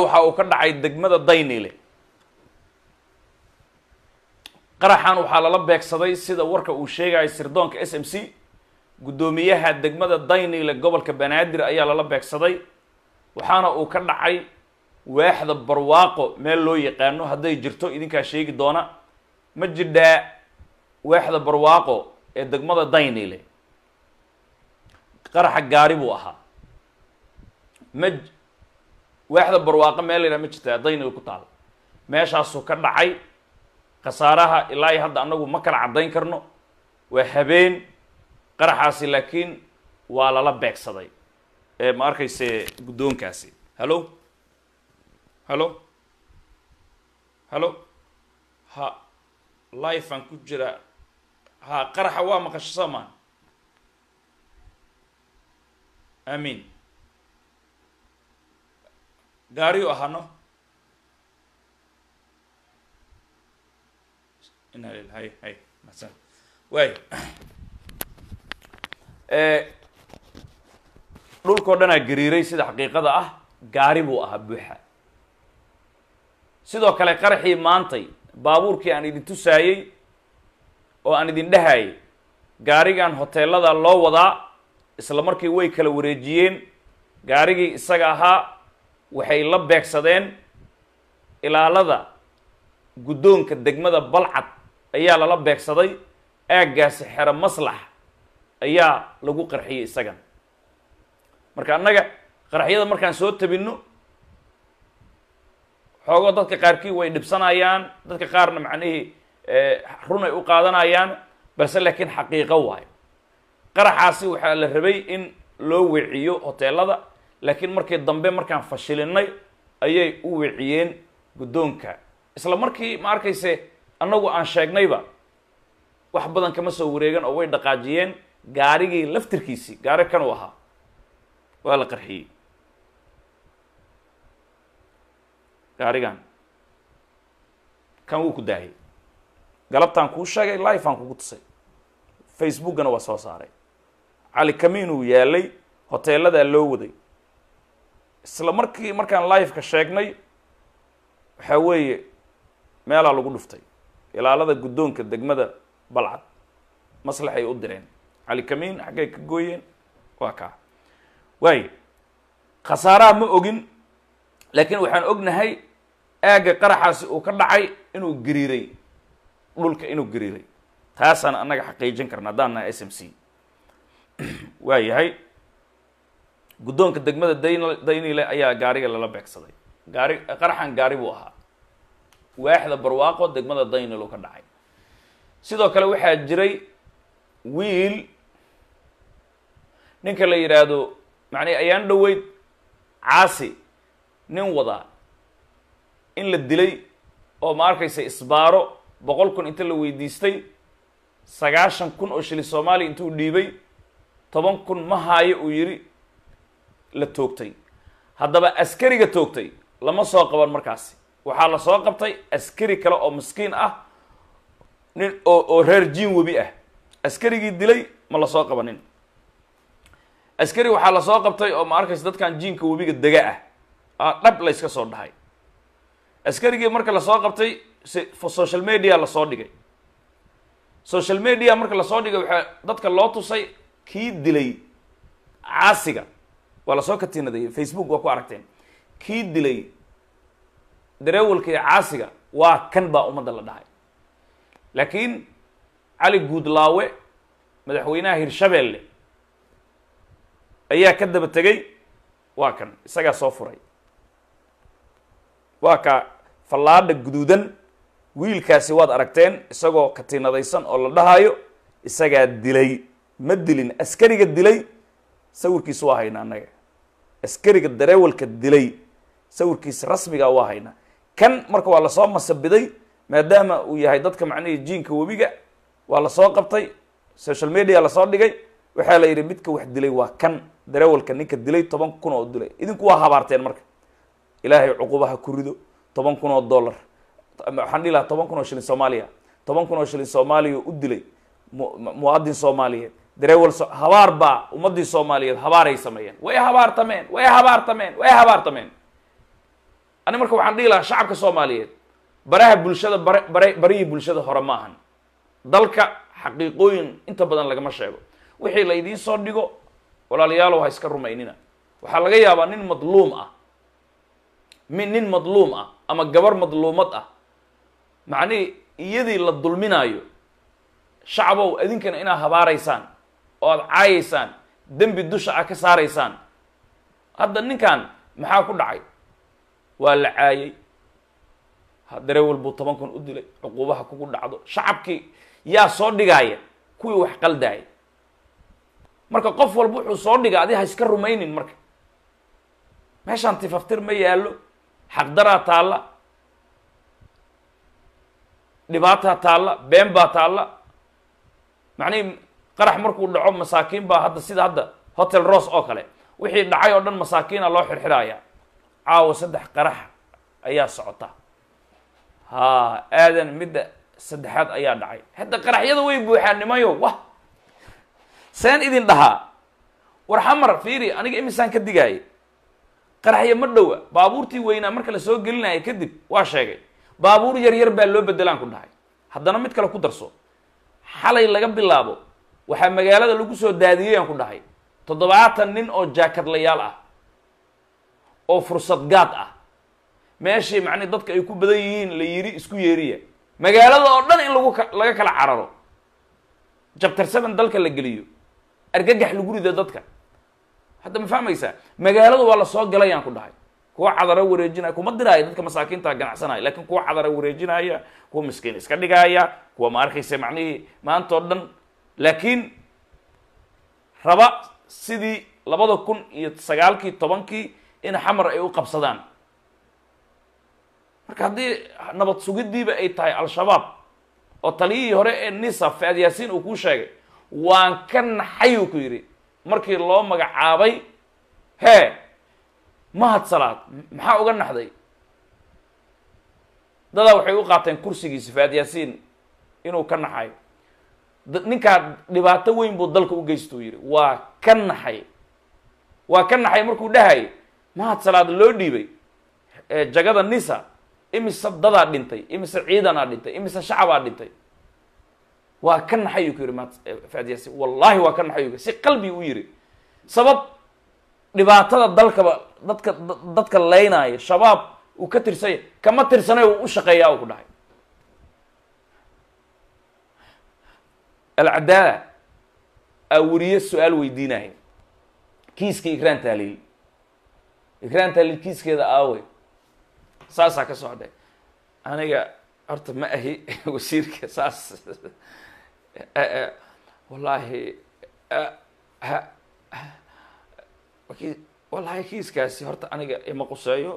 waxa uu ka dhacay degmada daynile qaraxan waxaa lala beegsaday sida warka uu sheegayo sirdoonka s m c guddoomiyaha degmada daynile gobolka banaadir ayaa lala beegsaday waxaana uu ka dhacay waaxda barwaaqo meel loo yaqaano hadday jirto idinkaa sheegi doona ma jidhaa waaxda barwaaqo ee degmada daynile qaraxa gaari buu ahaa ma waaxda barwaaqo meel laydhaha ma jirtaa daynile ku taal meeshaasuu ka dhacay khasaaraha ilaa iyo hadda annagu ma kala caddayn karno waa habeen qaraxaasi laakiin waa lala beegsaday ee ma arkayse guddoonkaasi hallo hallo hallo ha lifean ku jira ha qaraxa waa maqasho soomaan amiin gaariyu ahano ina lil hay hay masan waay dhulkao dhanaa gariiray sida xaqiiqada ah gaari buu ahaa buuxa sidoo kale qaraxii maantay baabuurkii aan idin tusaayey oo aan idin dhahayay gaarigan hoteelada loo wadaa isla markii way kala wareejiyeen gaarigii isaga ahaa waxay la beegsadeen ilaalada guddoonka degmada balcad ayaa lala beegsaday aaggaasi xero maslax ayaa lagu qarxiyey isagan marka annaga qaraxyada markaan soo tabinno xoogoo dadka qaarkii way dhibsanayaan dadka qaarna macnihii run ay u qaadanayaan balse laakiin xaqiiqo waayo qaraxaasi waxaa la rabay in loo weeciyo hoteelada laakiin markii dambe markaan fashilinay ayay u weeciyeen guddoonka isla markii ma arkayse annagu aan sheegnayba wax badan kama soo wareegan oo way dhaqaajiyeen gaarigii laftirkiisii gaari kan uu ahaa waa la qarxiyey gaarigan kan wuu ku daayay galabtaan kuu sheegay life aan kugu tusay facebookana waa soo saaray cali kamiinuu yaalay hoteeladaa loo waday isla markii markaan live-ka sheegnay waxaa weeye meelaa lagu dhuftay ilaalada guddoonka degmada balcad maslaxay u direen cali kamiin xaggay ka gooyeen waa kaa waayo khasaaraha ma ogin laakiin waxaan ognahay aagga qaraxaasi uu ka dhacay inuu gariiray dhulka inuu gariiray taasaan annaga xaqiijin karna haddaan nahay s m c waa yahay guddoonka degmada dayn daynile ayaa gaariga lala beegsaday gaari qaraxan gaari buu ahaa waaxda barwaaqo degmada daynil uu ka dhacay sidoo kale waxaa jiray wiil ninka la yidhaahdo macnii ayaan dhoweyd caasi nin wadaa in la dilay oo ma arkaysa isbaaro boqol kun inta la weydiistay sagaashan kun oo shili soomaaliya intuu dhiibay toban kun ma haayo uu yidhi la toogtay haddaba askariga toogtay lama soo qaban markaasi waxaa la soo qabtay askari kale oo miskiin ah nin oo oo reer jiin webi ah askarigii dilay ma la soo qabanin askari waxaa la soo qabtay oo ma arkaysa dadkan jiinka webiga dega ah a dhab layska soo dhahay askarigii marka lasoo qabtay social media lasoo dhigay social media marka lasoo dhigay waxaa dadka loo tusay kii dilay caasiga waa lasoo katiinadayay facebook waa ku aragteen kii dilay dareewalka iyo caasiga waa kan baa ummadda la dhahay laakiin cali guudlaawe madaxweynaha hirshabeelle ayaa ka daba tegay waa kan isagaa soo furay waa ka fallaadha guduudan wiilkaasi waad aragteen isagoo katiinadaysan oo la dhahayo isagaa dilay ma dilin askariga dilay sawirkiisa waa haynaa annaga askariga dareewalka dilay sawirkiisa rasmiga waa haynaa kan marka waa lasoo masabiday maadaama uu yahay dadka macnihii jiinka webiga waa lasoo qabtay social media lasoo dhigay waxaa la yidhi midka wax dilay waa kan dareewalka ninka dilay toban kun oo dilay idinku waa habaarteen marka ilaahay cuqubaha ku rido toban kun oo dollar waxaan dhihi lahaa toban kun oo shilin soomaaliya toban kun oo shilin soomaaliya u dilay muwaadin soomaaliyeed dareewal habaar baa ummadii soomaaliyeed habaaray sameeyeen way habaartameen way habaartameen way habaartameen ani marka waxaan dhihi lahaa shacabka soomaaliyeed baraha bulshada bare bare barihii bulshada hore ma ahan dalka xaqiiqooyin inta badan lagama sheego wixii la idiin soo dhigo walaalayaalow ha iska rumaynina waxaa laga yaabaa nin madluum ah min nin madluum ah ama gabar madluumad ah macnihii iyadii la dulminaayo shacabow idinkana inaad habaaraysaan oo aada caayaysaan dembi dusha ah ka saaraysaan hadda ninkan maxaa ku dhacay waa la caayay darewel buu toban kun u dilay cuquubaha kugu dhacdo shacabkii yaa soo dhigaaya kuwii wax qaldaaya marka qof walba wuxuu soo dhiga adi ha iska rumaynin marka meeshaan tifaftir ma yaallo xaqdaraa taalla dhibaataa taalla been baa taalla macnihi qarax markuu dhaco masaakiin baa hadda sida hadda hotel rose oo kale wixii dhacay oo dhan masaakiina loo xirxiraaya caawa saddex qarax ayaa socota ha aadan midda saddexaad ayaa dhacay hadda qaraxyada way buuxaan nimayo wah seen idin dhahaa war xamar fiiri aniga imisaan ka digaayay qaraxya ma dhowa baabuurtii weynaa marka la soo gelinaya kadib waa sheegay baabuur yar yar baa loo bedelaan ku dhahay haddana mid kale ku darso xalay laga bilaabo waxaa magaalada lagu soo daadiyeyaan ku dhahay toddobaatan nin oo jaakadlayaal ah oo fursad gaad ah meeshii macnii dadka ay ku badan yihiin la yiri isku yeeriya magaalada oo dhan in lagu laga kala cararo jabtar seven dalka la geliyo argagax lagu rido dadka hadda ma fahmaysaa magaalada waa la soo galayaan ku dhahay kuwa cadaro wareejinaya kuma diraayo dadka masaakiinta ganacsanaya lakin kuwa cadaro wareejinaya kuwa miskiin iska dhigaya kuwa ma arkaysa macnihii maanta oo dhan laakiin raba sidii labada kun iyo sagaalkii tobankii in xamar ay u qabsadaan marka haddii nabad sugiddiiba ay tahay al-shabaab oo taliyihii hore ee nisa faad yaasiin uu kuu sheegay waan ka naxay uu ku yidhi markii loo magacaabay hee mahad salaad maxaa uga naxday dadaa waxay u qaateen kursigiisa faad yaasiin inuu ka naxayo ninkaa dhibaato weyn buu dalka u geysta uu yidhi waa ka naxay waa ka naxay markuu dhahay mahad salaad loo dhiibay jagada nisa imise dadaa dhintay imise ciidanaa dhintay imise shacabaa dhintay waa ka naxay uu ku yidhi mahad faad yaasiin wallahi waa ka naxay u si qalbi u yidhi sabab dhibaatada dalkaba dadka dadka leynaayo shabaab uu ka tirsanya kama tirsanay uu u shaqeeyaa uu ku dhahay alcadaala aa weriye su-aal weydiinaya kiiska ikraan taaliil ikraan taaliil kiiskeeda aawe saasaa ka socday aniga horta ma ahi wasiirka saas wallaahi wallahi kiiskaasi horta aniga ima quseeyo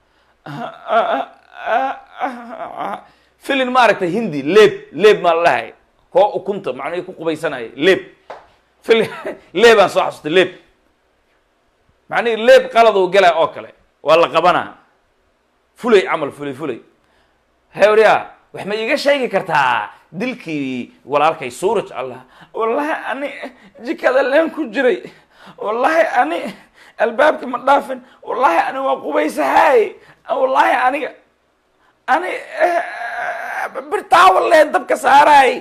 filin maaragtay hindi leeb leeb maa la dhahay koo ukunta macnahii ku qubaysanaya leeb fili leebaan soo xasustay leeb macnihii leeb qaladuu galaa oo kale waa la qabanaa fulay camal fulay fulay hewriya wax ma iiga sheegi kartaa dilkii walaalkay suuraj allah wallahi ani jikada leen ku jiray wallahi ani albaabka ma dhaafin wallahi ani waa qubaysahaay wallahi aniga ani birtaawa leen dabka saaraay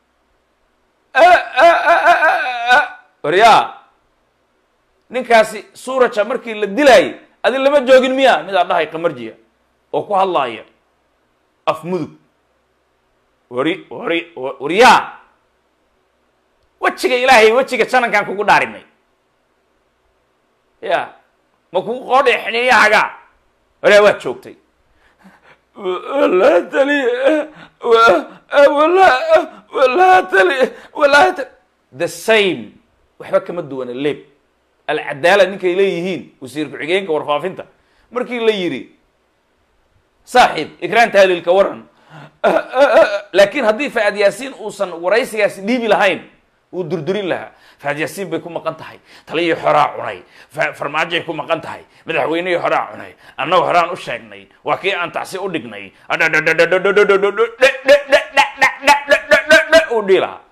waryaa ninkaasi suuraja markii la dilaayay adi lama joogin miya midaa dhahay qamarjiya oo ku hadlaaya af mudug wari wari waryaa wejiga ilaahay wejiga janankaan kugu dhaarinay ya ma kugu qoodhay xiniyahaga waryaa waad joogtay walaa tali wala walaa tali walaa tali the same waxba kama duwana leeb alcadaala ninkay leeyihiin wasiir ku-xigeenka warfaafinta markii la yidhi saaxiib ikraan taaliilka waran laakiin haddii faad yaasiin uusan waraysigaasi dhiibi lahayn wuu durdurin lahaa faad yaasiin bay ku maqan tahay taliyii xoraa cunay farmaajoay ku maqan tahay madaxweynihii horaa cunay annagu horaan u sheegnay waa kii aan tacsi u dhignay uu dhihi lahaa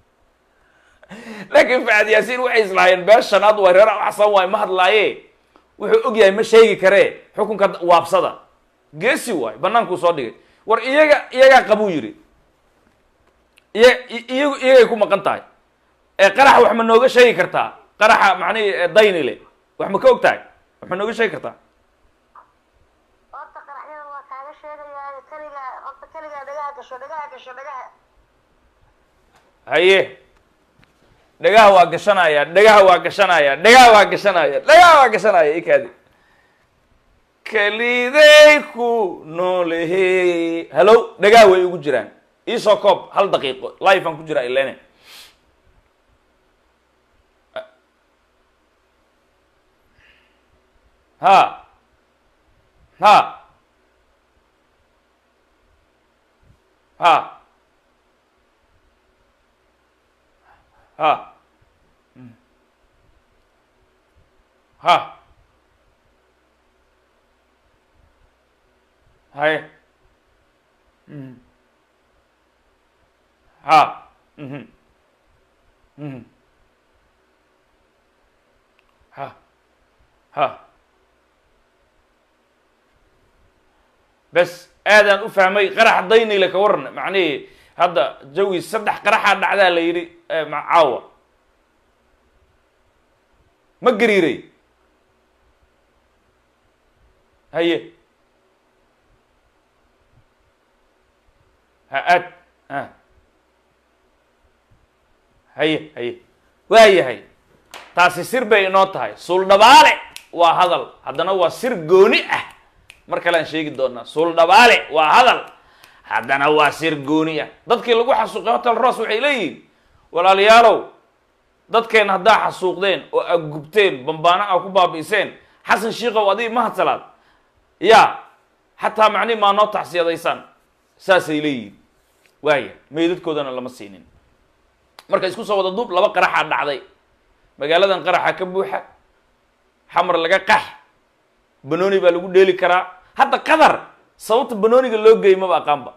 laakiin faad yaasiin waxay islahaayeen bee shanaad waa reer axsan waay ma hadlaaye wuxuu og yahay ma sheegi karee xukunka waabsada geesi waayo bannaankuu soo dhigay war iyaga iyagaa qabuu yidhi iya iyagu iyagay ku maqan tahay ee qaraxa wax ma nooga sheegi kartaa qaraxa macnihi daynile wax ma ka og tahay wax ma nooga sheegi kartaa horta qaraxyada waa kaaga sheegayaa keligaa horta keligaa dhagaha gasho dhagaha gasho dhagaha haye dhagaha waa gashanaya dhagaha waa gashanaya dhagaha waa gashanaya dhagaha waa gashanaya ikaadi keliday ku noolehe hallow dhagaha way ugu jiraan iisoo koob hal daqiiqo live aan ku jiraa ilene ha ha ha ha ha haye ha mhm mhm ha ha bes aadaan u fahmay qaraxa daynile ka waran macnihii hadda jawi saddex qaraxaa dhacdaa la yidhi caawa ma gariiray haye ha aad ha haye haye waa yahay taasi sir bay inoo tahay suuldhabaale waa hadal haddana waa sir gooni ah mar kale aan sheegi doonaa suuldhabaale waa hadal haddana waa sir gooni ah dadkii lagu xasuuqay hotel ross waxay leeyihiin walaalayaalow dadkeen haddaa xasuuqdeen oo aad gubteen bambaano aa ku baabi'iseen xasan shiikow adii mahadsalaad ya xataa macnihi maa noo tacsiyadaysaan saasay leeyihiin waaya meydadkoodana lama siinin marka isku soo wada duub laba qaraxaa dhacday magaaladan qaraxa ka buuxa xamar laga qax banooni baa lagu dheeli karaa hadda qatar sababta banooniga loo geeyey maba aqaanba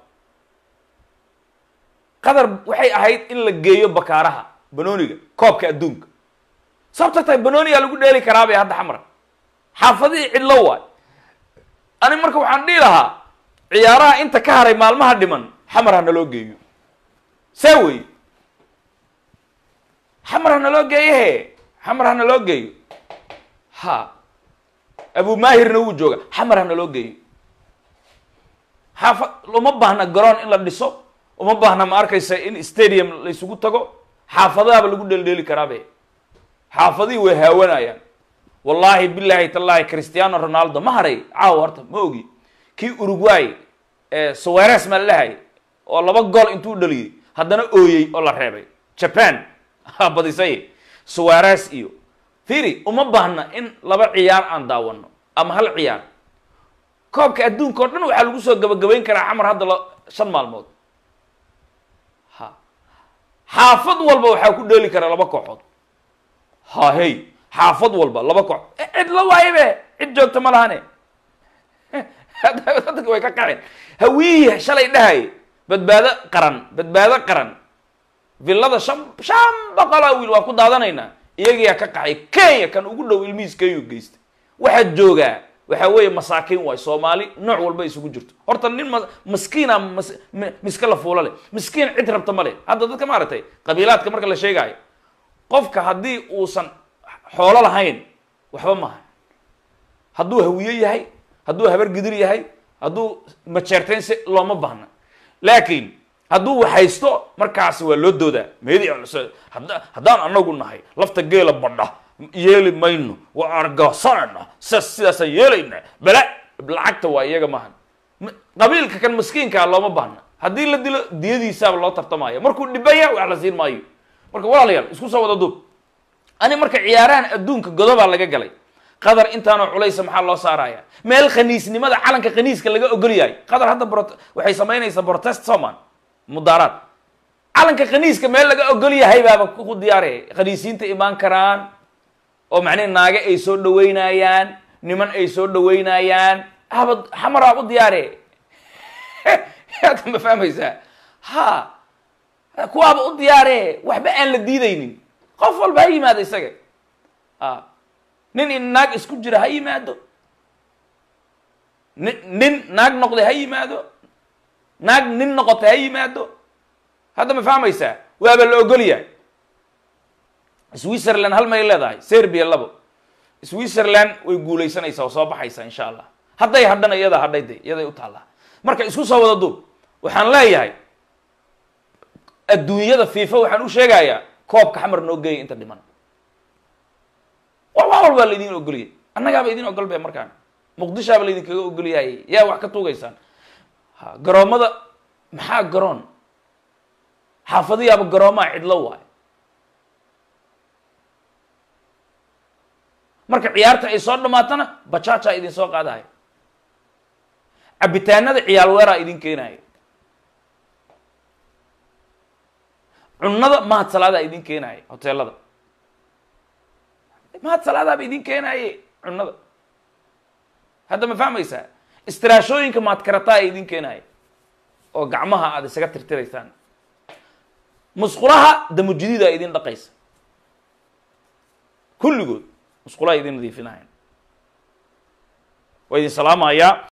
qatar waxay ahayd in la geeyo bakaaraha banooniga koobka adduunka sababta tahay banoonigaa lagu dheeli karaa bay hadda xamar xaafadihii cidlo waay ani marka waxaan dhihi lahaa ciyaaraha inta ka haray maalmaha dhiman xamar ha naloo geeyo saa wey xamar ha naloo geeyo he xamar ha naloo geeyo ha abu maahirna wuu jooga xamar ha naloo geeyo xaafa uma baahna garoon in la dhiso uma baahna ma arkaysa in stadium laysugu tago xaafadahaaba lagu dheeldheeli karaabe xaafadihii way haawanayaan wallaahi bilaahi tallaahi cristiano ronaldo ma haray caawa horta ma ogi kii uruguay soweres maa lahay oo laba gool intuu dhaliyey haddana ooyey oo la reebay japan badisay soweres iyo firi uma baahna in laba ciyaar aan daawano ama hal ciyaar koobka adduunka o dhan waxaa lagu soo gabagabayn karaa xamar hadda la shan maalmood ha xaafad walba waxaa ku dheeli karaa laba kooxood ha hey xaafad walba laba koox cid la waayabe cid joogta ma lahane dadka way ka kaceen hawiihi shalay dhahay badbaado qaran badbaado qaran villada shan shan boqolaa wiil waa ku daadanaynaa iyagiyaa ka kacay kenya kan ugu dhow ilmihiis kenya geystay waxaa joogaa waxaa weeye masaakiin waay soomaali nooc walba isugu jirto horta nin ma maskiina mas miska la fuula leh miskiin cid rabta ma leh hadda dadka maaragtay qabiilaadka marka la sheegaayo qofka haddii uusan xoolo lahayn waxba maaha hadduu hawiye yahay hadduu habar gidir yahay hadduu majeerteen si looma baahna laakiin hadduu waxhaysto markaasi waa loo doodaa meedi haddaan anagu nahay lafta geela badha yeeli mayno waa argoosanayna sidaas sidaasaan yeelayna bala lacagta waa iyaga maahan qabiilka kan maskiinkaa looma baahna haddii la dilo diyadiisaaba loo tartamaya markuu dhibaya wax la siin maayo marka walaalayaal isku soo wada duub ani marka ciyaarahan adduunka godobaa laga galay qatar intaanoo culaysa maxaa loo saaraya meel khaniisnimada calanka khaniiska laga ogol yahay qatar hadda bro waxay samaynaysaa protest soman mudaaraad calanka khaniiska meel laga ogol yahay baaba ku diyaaraya khaniisiinta imaan karaan oo macnihi naage ay soo dhaweynayaan niman ay soo dhaweynayaan haba xamaraab u diyaare hadda ma fahmaysaa ha kuwaaba u diyaare waxba aan la diidaynin qof walba ha yimaada isaga a nin in naag isku jira ha yimaado nin nin naag noqday ha yimaado naag nin noqotay ha yimaado hadda ma fahmaysaa waaba la ogolyahay switzerland hal may leedahay serbia labo switzerland way guulaysanaysaa oo soo baxaysaa insha allah hadday hadhana iyadaa hadhay de iyaday u taallaa marka isku soo wada duub waxaan leeyahay adduunyada fifa waxaan u sheegayaa koobka xamar noo geeyay inta dhiman wa wax walbaa laydin ogoliyay annagaaba idin ogol be markaan muqdishaaba laydinkaga ogolyahay yaa wax ka tuugaysaan ha garoomada maxaa garoon xaafadiyaaba garoomaa cidlo waayo marka ciyaarta ay soo dhamaatana bajaajaa idin soo qaadahay cabitaanada ciyaal weeraa idin keenayo cunnada mahad salaadaa idin keenayo hoteelada mahad salaadaaba idin keenaaye cunnada hadda ma fahmaysaa istiraashooyinka maadkarataa ee idin keenayo oo gacmaha aada isaga tirtiraysaan musqulaha damujididaa idin dhaqaysa kulligood musqulaha idin nadiifinahayn waa idin salaamayaa